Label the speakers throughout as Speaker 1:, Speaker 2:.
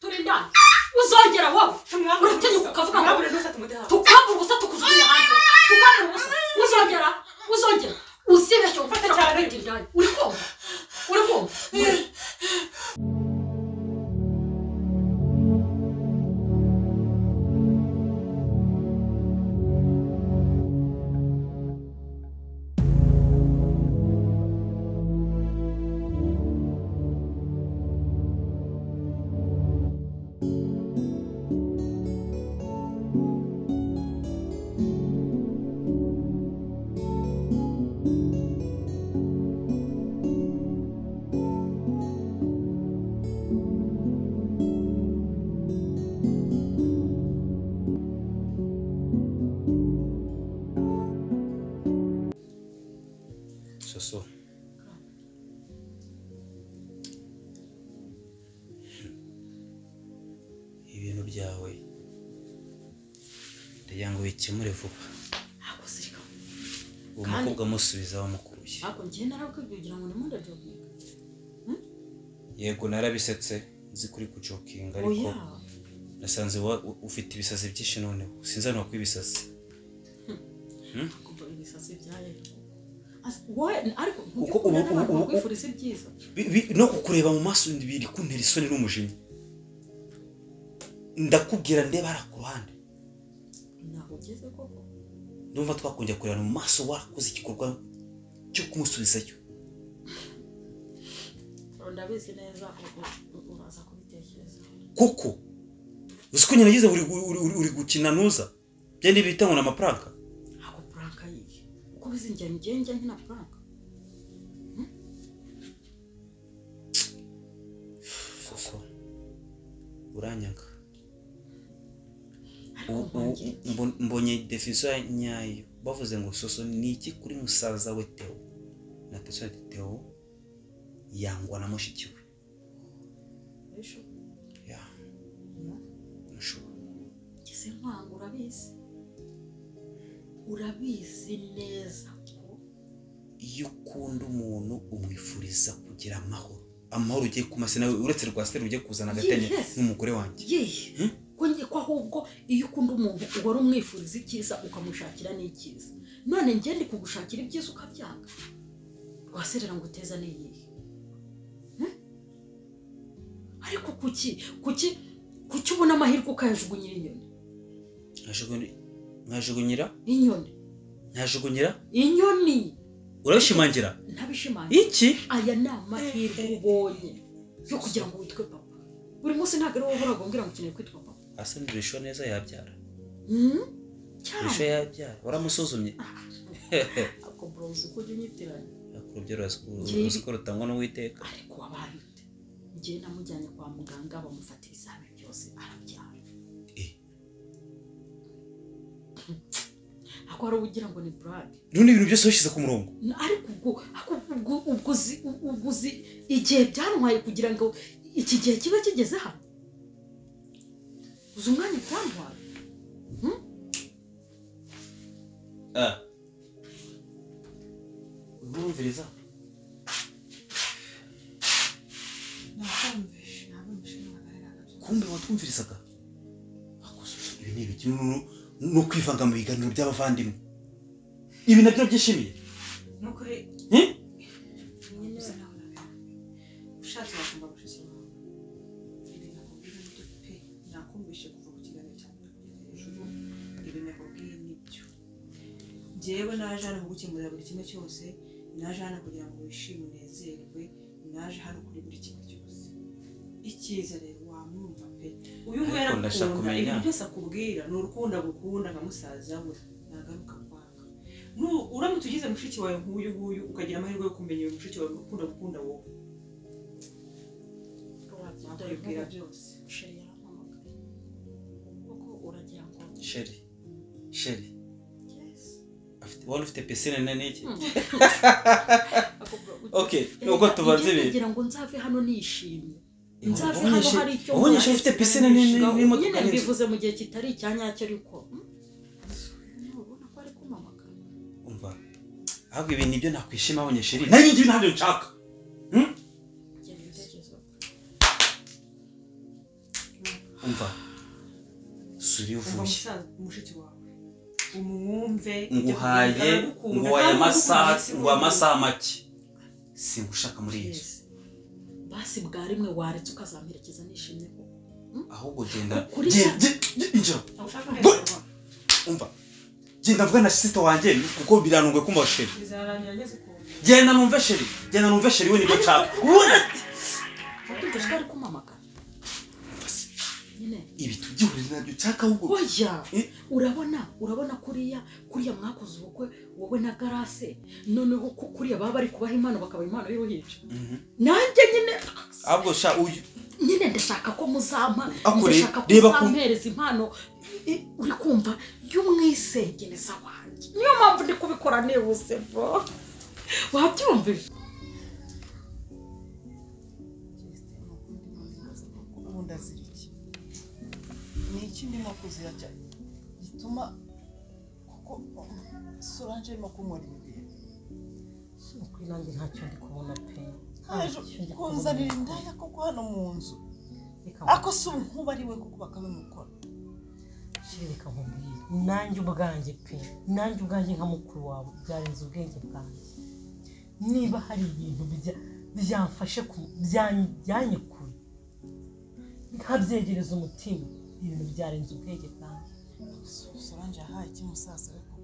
Speaker 1: turi indaya uzongera wowe uratinyuka ukavuga ngo tukambura ubusa tukujugunya hanze tukambura ubusa uzongera uzongera uzibeshye gufatira ku bindi indaya uri kumva uri kumva
Speaker 2: soso ibintu byawe ndagira ngo bikemure vuba
Speaker 1: ntabwo zirika
Speaker 2: uwo
Speaker 1: Kandi-
Speaker 2: mukobwa amusubiza wamukuye
Speaker 1: ntabwo ngiye narabwibye kugira ngo nimunde joginga
Speaker 2: yego narabisetse nzi kuri kucokinga ariko
Speaker 1: oya
Speaker 2: nasanze wa- u- ufite ibisazi byinshi noneho sinzanwa kw'ibisazi
Speaker 1: kumva ibisazi byayo As- wowe ariko
Speaker 2: Kuko ubu-
Speaker 1: ntugikunda n'abantu
Speaker 2: ubu- ubu-
Speaker 1: bakwifuriza ibyiza
Speaker 2: Bi- bi- no kukureba mu maso biri kuntera isoni n'umujinya ndakubwira ndebara ku ruhande
Speaker 1: ntabwo ugeze koko
Speaker 2: ndumva twakongera kureba mu maso warakoze igikorwa cyo kumusubizayo
Speaker 1: ndabizi neza u- u- u- uraza kubitekereza
Speaker 2: kuko uzi ko nyina yize uri, gu- uri, uri, uri gukina nuza bya niba bitangwa na amafaranga
Speaker 1: ntabwo puranka yiye uko bizinjira njye njya nkina puranka
Speaker 2: soso uranyanga
Speaker 1: ariko
Speaker 2: U- u-
Speaker 1: nkongera iki?
Speaker 2: mbo- mbonye defisiyo nyayo bavuze ngo soso ni iki kuri musaza we teo na teso ati teo yangwa na mushiki we
Speaker 1: Ejo,
Speaker 2: Ya,
Speaker 1: ya.
Speaker 2: nashobora
Speaker 1: ngeze nkwanga urabizi urabizi neza ko
Speaker 2: iyo ukunda umuntu umwifuriza kugira amahoro amahoro ugiye kumase nawe uretse rwa siteri ugiye kuzana agatenge
Speaker 1: Yes.
Speaker 2: n'umugore wanjye
Speaker 1: yewe ko nge ko ahubwo iyo ukunda umuntu uhora umwifuriza icyiza ukamushakira n'icyiza none njye ndi kugushakira ibyiza ukabyanga waserera ngo uteza n'iyihe Hmm? ariko kuki kuki kuki ubona amahirwe ukayajugunyira inyoni
Speaker 2: Nkajugunya- nkajugunyira
Speaker 1: inyoni
Speaker 2: ntajugunyira
Speaker 1: inyoni
Speaker 2: urabishimangira
Speaker 1: ntabishimangira
Speaker 2: iki
Speaker 1: aya ni amahirwe ubonye yo kugira ngo witwe papa buri munsi ntabwo ari wowe uhoraga umbwira ngo ukeneye kwitwa papa
Speaker 2: asana urisho neza yabyara
Speaker 1: Hmm?
Speaker 2: urisho
Speaker 1: cyane
Speaker 2: yabyara waramusuzumye
Speaker 1: ako burawuzi ko ujya unyitiranya
Speaker 2: urubyo
Speaker 1: Ngibi.
Speaker 2: urasiko rutangwa n'uwiteka
Speaker 1: ariko wabaye ute ngewe namujyanye kwa muganga bamufata ibizami byose arabyara
Speaker 2: Eh.
Speaker 1: ako hari ubugira ngo ni burage
Speaker 2: rino ibintu byose wishyize ku murongo
Speaker 1: ariko ubwo ako ubwo ubwo uzi ubwo uzi igihe byantwaye kugira ngo iki gihe kibe kigeze hano uzi umwanya byantwaye
Speaker 2: urumviriza kumbe watwumvirizaga Ako soso, ibi ni ibiki no- no kwivanga mu biganiro by'abavandimwe ibi nabyo byishimiye Eh?
Speaker 3: ushatse wagomba gushyikirizwa ibi nakubwiye ni byo pe nakumvishe kuva ku kiganiro cya mbere kugeza hejuru ibi nakubwiye ni byo njyewe naje hano kugukemurira buri kimwe cyose naje hano kugira ngo wishime unezerwe naje hano kuri buri kimwe cyose icyiza rero wamwumva pe uyu nguyu
Speaker 2: Ariko ndashaka
Speaker 3: arakukunda
Speaker 2: kumenya.
Speaker 3: ibintu byose akubwira ni urukundo agukunda nka musaza we nagaruka kwanga Nu- uramutse ugize mushiki wawe nk'uyu nguyu ukagira amahirwe yo kumenya uyu mushiki wawe ukunda gukunda wowe nakubwira byose
Speaker 1: sheri yarampamagaye kuko uragira ngo
Speaker 2: sheri sheri afite wari ufite pisine na n'iki okay nuko tubanze ibintu
Speaker 1: kugira ngo nzave hano nishimye
Speaker 2: Ubu-
Speaker 1: nzave
Speaker 2: ubu
Speaker 1: hano
Speaker 2: nyinshi-
Speaker 1: hari icyo
Speaker 2: ubu nyinshi ufite pisine nini n'imodoka
Speaker 1: nyine
Speaker 2: n'inzu
Speaker 1: mbivuze mu gihe kitari icya nyacyo ariko ubona ko ari kumamagara
Speaker 2: umva ahubwo ibi nibyo nakwishima abonye sheri nanjye ngibi ntabyo nshaka
Speaker 1: Njye nibitekerezo.
Speaker 2: umva suri
Speaker 3: umva
Speaker 2: uvuye
Speaker 3: musaza mushiki wawe umwumve
Speaker 2: nguhaye
Speaker 3: aragukunda,
Speaker 2: nguhaye
Speaker 3: ntabwo
Speaker 2: amasaha
Speaker 3: agukunda, si
Speaker 2: nguha
Speaker 3: wowe.
Speaker 2: amasaha make singushaka muri iyi nzu
Speaker 1: Yes. basi bwa rimwe waretse ukazamperekeza nishimye koko
Speaker 2: ahubwo genda
Speaker 1: Kuri
Speaker 2: Ge-
Speaker 1: cya-
Speaker 2: ge- ge- injira
Speaker 3: Ntushaka
Speaker 2: Bo-
Speaker 3: guhemberwa.
Speaker 2: umva genda mvuge na sisita wanjye kuko biranunguye kumva sheri
Speaker 3: bizarangira ngeze ku nzu.
Speaker 2: genda numve sheri genda numve sheri we nibyo nshaka What?
Speaker 1: watumva ko ari kumamagara nyine
Speaker 2: ibi tugihurira nabyo nshaka ahubwo
Speaker 1: oya
Speaker 2: Eh.
Speaker 1: urabona urabona kuriya kuriya mwakoze ubukwe wowe na garase noneho ku- kuriya baba bari kubaha impano bakaba impano y'uruhinja
Speaker 2: Mhm.
Speaker 1: nanjye nyine
Speaker 2: ahubwo sha uyu
Speaker 1: nyine ndashaka ko muzampa
Speaker 2: Akure,
Speaker 1: ndashaka ko
Speaker 2: reba ko-
Speaker 1: muzampereza impano i- uri kumva y'umwisengereza wanjye niyo mpamvu ndi kubikora nihuse bro wabyumvise
Speaker 4: ubu ndazira iki ni iki ndimo kuzira cyane gituma kuko soranje arimo kunkora ibibintu
Speaker 5: kuri nanjye ntacyo ndi kubona pe
Speaker 4: haje
Speaker 5: Ntacyo ndi kubona.
Speaker 4: kunzanira indaya kuko hano mu nzu
Speaker 5: Reka
Speaker 4: ako si unkuba ari we kuko bakabimukora
Speaker 5: nkubwire, reka nkubwire nanjye ubwanjye pe nanjye ubwanjye nka mukuru wawe byarenze ubwenge bwanjye niba hari ibintu bijya- byamfashe ku- bya- byanyikuye nkabyegereza umutima ibintu byarenze ubwenge bwanjye
Speaker 4: soranje yahaye iki musaza we koko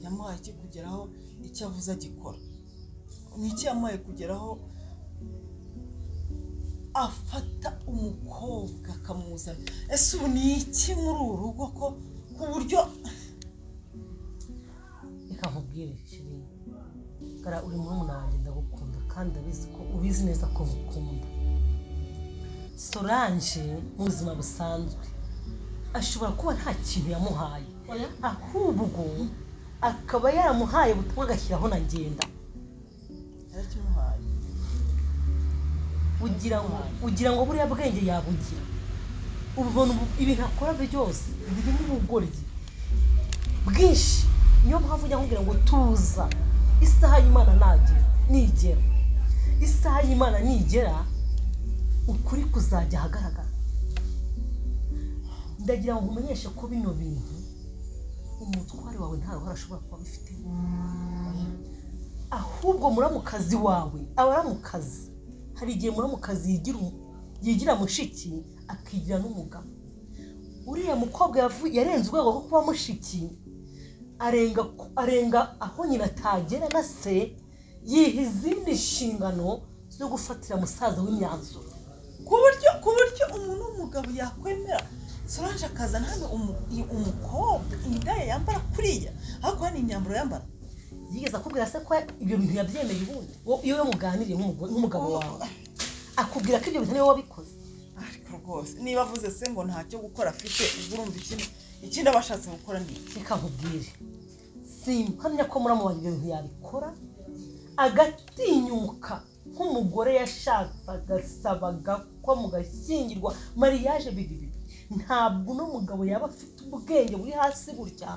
Speaker 4: yamuhaye iki kugeraho icyo avuze agikora ni iki yamuhaye kugeraho afata umukobwa akamuzana ese ubu ni iki muri uru rugo ko ku buryo
Speaker 5: reka nkubwire kiri gara uri murumuna wanjye ndagukunda kandi ndabizi ko ubizi neza ko ngukunda soranje mu buzima busanzwe ashobora kuba nta kintu yamuhaye ahubwo akaba yaramuhaye ubutumwa agashyiraho na ngenda
Speaker 4: yarakimuhaye
Speaker 5: ugira ngo ugira ngo buriya bwenge yabugira ubu buntu bu- ibintu akora byose birimo ubugoryi bwinshi niyo mpamvu njya nkubwira ngo tuza isaha y'imana nagera nigera isaha y'imana nigera ukuri kuzajya ahagaragara ndagira ngo umenyeshe ko bino bintu umutware wawe nta ruhare ashobora kuba abifitemo ahubwo muramukazi wawe abaramukazi hari igihe muramukazi yigira umu- yigira mushiki akigira n'umugabo uriya mukobwa yavu- yarenze urwego rwo kuba mushiki arenga ku- arenga aho nyina atagera na se yiha izindi nshingano zo gufatira musaza w'imyanzuro
Speaker 4: ku buryo ku buryo umuntu w'umugabo yakwemera soranje akazana hano umu- i- umukobwa indaya yambara kuriya ariko hano imyambaro yambara
Speaker 5: yigeze akubwira se ko ibyo bintu yabyemeye ubundi Wo- iyo we muganiriye nk'umugore- nk'umugabo wawe akubwira ko ibyo bintu niwe wabikoze
Speaker 4: ariko rwose niba avuze se ngo ntacyo gukora afite ubwo urumva ikindi ikindi aba ashatse gukora ni iki
Speaker 5: reka nkubwire simpamya ko muramubaza ibyo bintu yabikora agatinyuka nk'umugore yashakaga asabaga ko mugashyingirwa mariage biba bibi ntabwo uno mugabo yaba afite ubwenge buri hasi gutya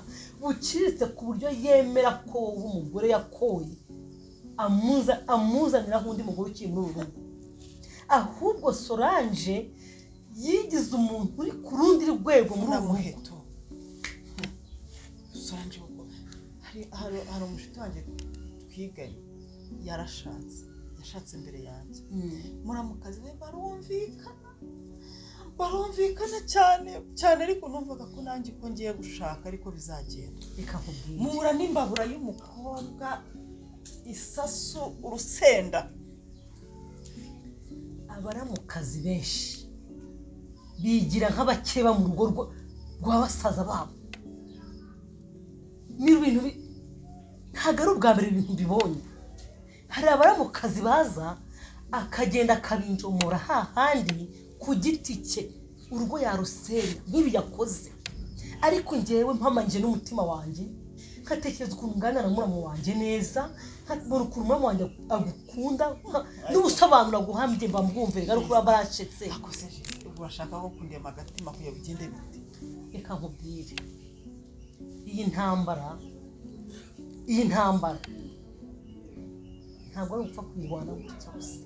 Speaker 5: buciriritse ku buryo yemera ko uwo umugore yakoye amuza amuzanira nk'undi mugore ukiri muri uru rugo ahubwo solange yigize umuntu uri ku rundi rwego muri
Speaker 4: na
Speaker 5: ubu rugo
Speaker 4: muheto Hmm. soranje kuko hari hari hari umushuti wanjye twiganye yarashatse yashatse imbere yanjye
Speaker 5: Mm.
Speaker 4: muramukazi we barumvikana barumvikana cyane cyane ariko numvaga ko nanjye ko ngiye gushaka ariko bizagenda
Speaker 5: reka nkubwire
Speaker 4: mura n'imbabura y'umukobwa isasu urusenda
Speaker 5: abaramukazi benshi bigira nk'abakeba mu rugo rwa- rwa basaza babo ni ibintu bi- ntabwo ari ubwa mbere ibintu bibonye hari abaramukazi baza akagenda akabinjomora hahandi ku giti cye urwo yarusenya nk'ibi yakoze ariko ngewe mpamanyije n'umutima wanjye nkatekereza ukuntu nganira na muramu wanjye neza nkabona ukuntu muramu wanjye agukunda nka- n'ubusobanuro aguhambye mba mbwumve garuka uba baracetse
Speaker 4: akoze ubu urashaka ko kundema agatima kugira bigende bite
Speaker 5: reka nkubwire iyi ntambara iyi ntambara ntabwo ari ugupfa kuyirwana gutya gusa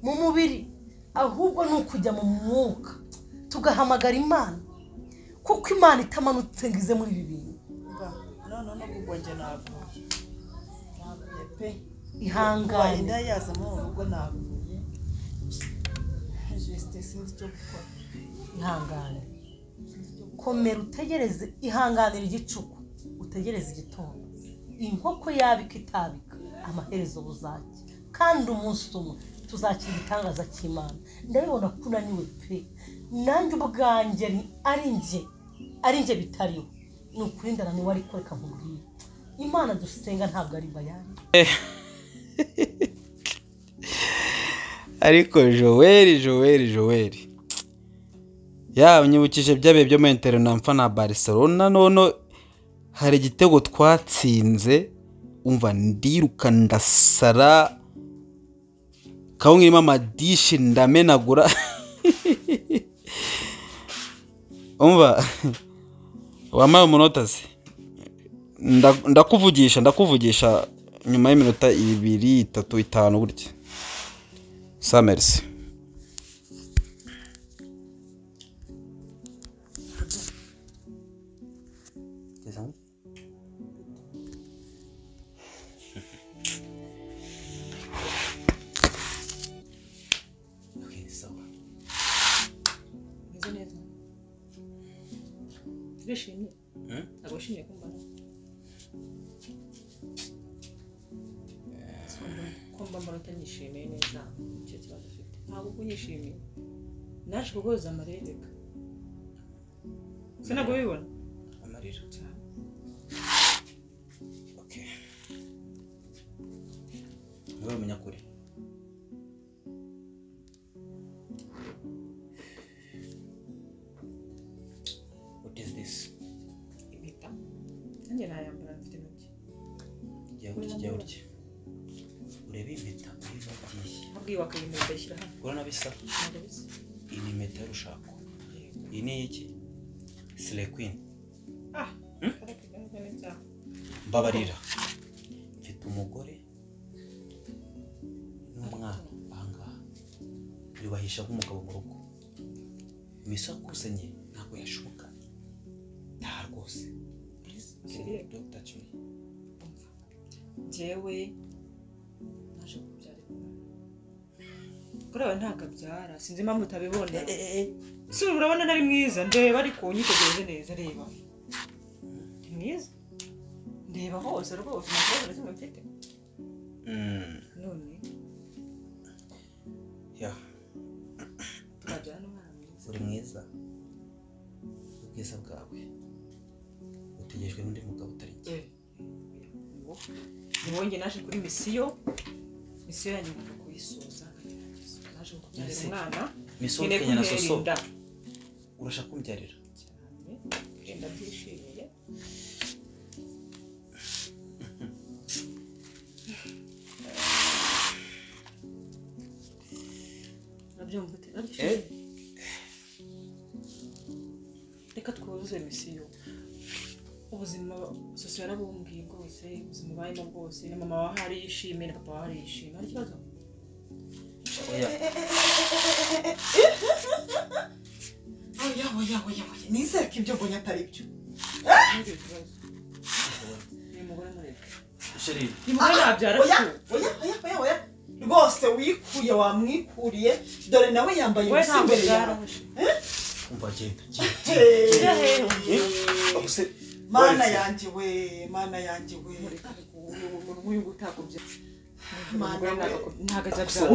Speaker 5: mu mubiri ahubwo ni ukujya mu mwuka tugahamagara imana kuko imana itamanutse ngo ize muri ibi bintu
Speaker 4: mba noneho no kugwa njye ntabwo ntabwo pe kuba
Speaker 5: ihangane
Speaker 4: inda yazamo mu rugo ntabwo jesite sinzi icyo gukora
Speaker 5: ihangane komera utegereze ihanganira igicuku utegereze igitondo inkoko yabika itabika amaherezo buzake kandi umunsi umwe tuzakira igitangaza cy'imana ndabibona ko unaniwe pe nanjye ubwanjye ni- ari njye ari njye bitariho ni ukuri ndananiwe ariko reka nkubwire imana dusenga ntabwo ari bayani
Speaker 6: ariko joweli joweli joweli yawe nyibukije byabaye byo muri interinamfa na barcelona none hari igitego twatsinze umva ndiruka ndasara kawunga irimo amadishi ndamenagura umva wambaye umunota se Nda- ndakuvugisha ndakuvugisha nyuma y'iminota ibiri itatu itanu gutya samerisi
Speaker 2: Okay, sawa.
Speaker 3: meze neza turishimye
Speaker 2: Eh?
Speaker 3: ntabwo wishimiye kumbona kumba mbona utanyishimiye neza icyo kibazo ufite ntabwo kunyishimiye naje kuguhoza amarereka se ntabwo bibona
Speaker 2: Amarira. Okay. Ngaho menya kuri. What is this?
Speaker 3: impeta nanjye nayambara mfite intoki
Speaker 2: Jya urya, jya urya. Urebe impeta uyibagiye.
Speaker 3: habwiye wakayimenya ukayishyira hano
Speaker 2: Urabona bisa?
Speaker 3: ntabwo bisa
Speaker 2: Iyi ni impeta y'urushako. Iyi ni iki? Slay Queen.
Speaker 3: ah
Speaker 2: Hmm?
Speaker 3: karere kagaragara neza
Speaker 2: mbabarira mfite umugore n'umwana ahangaha yubahisha nk'umugabo mu rugo imisa akusanye ntabwo yashoboka nta rwose
Speaker 3: siriya
Speaker 2: Dr. Chumi.
Speaker 3: njyewe naje kubyara imibare kuri aba ntabwo abyara sinzi impamvu utabibona si ubu urabona ntari mwiza ndeba ariko unyitegereze neza reba ni mwiza ndeba hose rwose nta kibazo na kimwe mfite
Speaker 2: Mm,
Speaker 3: none
Speaker 2: yeah.
Speaker 3: tukabyara n'umwana mwiza
Speaker 2: uri mwiza ubwiza bwawe butegejwe n'undi mugabo utari njye
Speaker 3: Eh, ni wowe. ni wowe njye naje kuri misiyo misiyo yanjye ngomba kuyisoza nkagerageza naje kubyarira
Speaker 2: Ese,
Speaker 3: umwana
Speaker 2: miso
Speaker 3: nkeneye
Speaker 2: kenya na soso
Speaker 3: kumwirinda
Speaker 2: urashaka kumbyarira
Speaker 3: cyane genda byishimiye urabyumva ute urabyishimiye reka twuzuze misiyo ubuzima sosiyo yarabumbwiye bwose ubuzima ubayemo bwose na mama wawe hari yishimye na papa wawe hari yishimye nta kibazo
Speaker 2: oya
Speaker 4: yawe yawe yawe nizere ko ibyo mbonye atari byo
Speaker 3: ntugire ikibazo uyu mugore mureke
Speaker 2: sheri
Speaker 3: uyu mugore nabyara
Speaker 4: oya
Speaker 3: se
Speaker 4: oya oya oya oya rwose wikuye wamwikuriye dore nawe yambaye
Speaker 3: we
Speaker 4: ubusa
Speaker 3: ntabwo
Speaker 4: imbere yawe
Speaker 3: bwaraho se.
Speaker 2: umva genda genda.
Speaker 4: Hey,
Speaker 2: Ubuse-
Speaker 4: mana
Speaker 2: Waretse.
Speaker 4: yanjye we mana yanjye we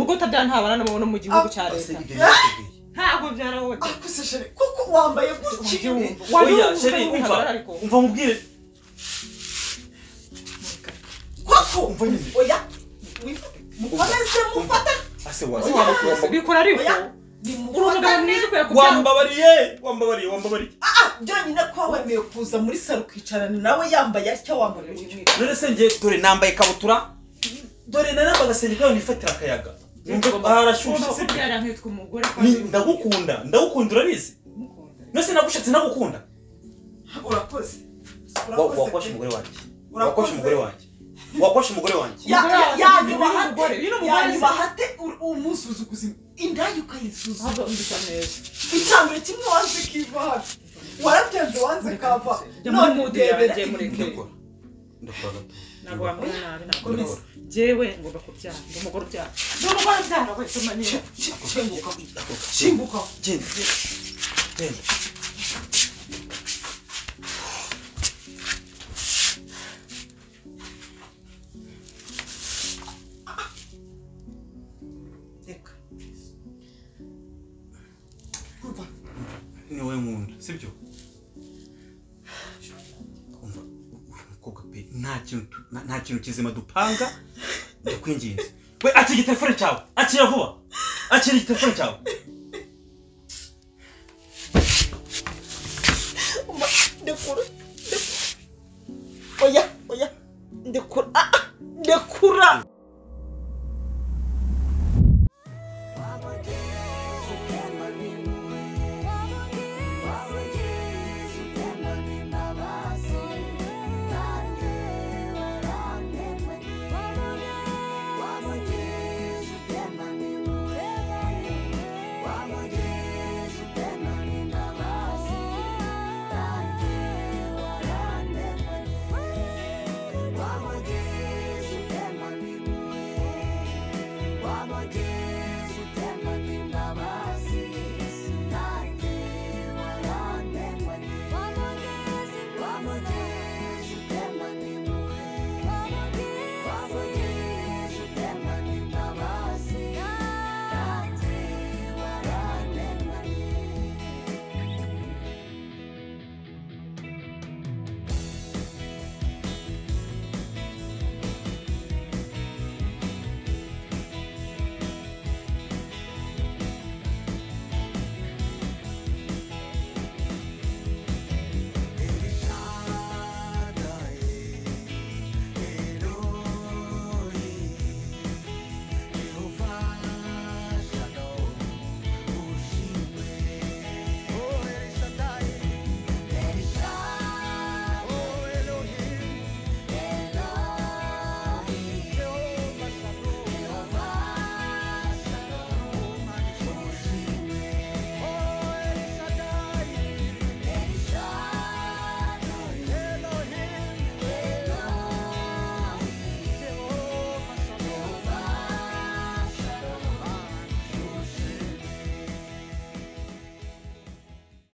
Speaker 3: ubwo utabyara nta bana n'abo no mu gihugu cya
Speaker 2: Ubuse
Speaker 3: leta
Speaker 2: ibyo yiteguye.
Speaker 3: ntabwo byara wowe
Speaker 4: akuse shere kuko wambaye gutya
Speaker 2: Oya, sheri, umva. umva mubwire
Speaker 4: koko
Speaker 2: Umva nyine.
Speaker 4: oya wi- mukomeze mufate
Speaker 2: ase wasi wamukubamba
Speaker 3: bikora ariko uri umugabo
Speaker 4: nimufatane
Speaker 3: mwiza ukwiye kubyara
Speaker 2: wambabariye wambabariye wambabariye
Speaker 4: byonyine ko wemeye kuza muri saro ukicarana nawe yambaye atya wambaye gutya
Speaker 2: none se njye dore nambaye ikabutura dore naramba agasenge kawe nifatira akayaga Numva ko harashyushye
Speaker 3: Ugomba
Speaker 2: si byo?
Speaker 3: kubyara nkitwa umugore
Speaker 2: Ni- ndagukunda ndagukunda urabizi
Speaker 3: Ndagukunda.
Speaker 2: nose nagushatse nagukunda
Speaker 4: urakoze
Speaker 2: Wa-
Speaker 4: urakoze
Speaker 2: wakosha
Speaker 4: pe.
Speaker 2: umugore wanjye
Speaker 4: Urakoze.
Speaker 2: wakosha umugore wanjye wakosha umugore wanjye
Speaker 4: Ya-
Speaker 3: Umugore
Speaker 4: ya-
Speaker 3: wawe
Speaker 4: yanyuma
Speaker 3: ni
Speaker 4: hate
Speaker 3: umugore, ni umugore
Speaker 4: yanyuma
Speaker 3: se.
Speaker 4: hate umusuzuguzima indaya ukayisuzuma
Speaker 3: Ntabwo mbisa neza
Speaker 4: icyambere kimwe wanze kiva hafi warabyanze wanze kava
Speaker 3: muri
Speaker 4: none
Speaker 3: mude yawe
Speaker 4: ndebera
Speaker 3: agiye mureke
Speaker 2: ndakora ndakora gato
Speaker 3: ntabwo wamubona nabi ntabwo
Speaker 2: Komeza.
Speaker 3: nabona njyewe ngomba kubyara ndi umugore ubyara ndi umugore ubyara wese umanyira
Speaker 4: shimbuka
Speaker 2: Shimbu.
Speaker 4: shimbuka
Speaker 2: Genda, genda.
Speaker 3: reka
Speaker 2: Ni wowe nkunda sibyo umva uri umukobwa pe nta kintu tu- nta- nta kintu kizima dupanga ndakwinginze we akira igitelefone cyawe akira vuba akira igitelefone cyawe
Speaker 4: ndekura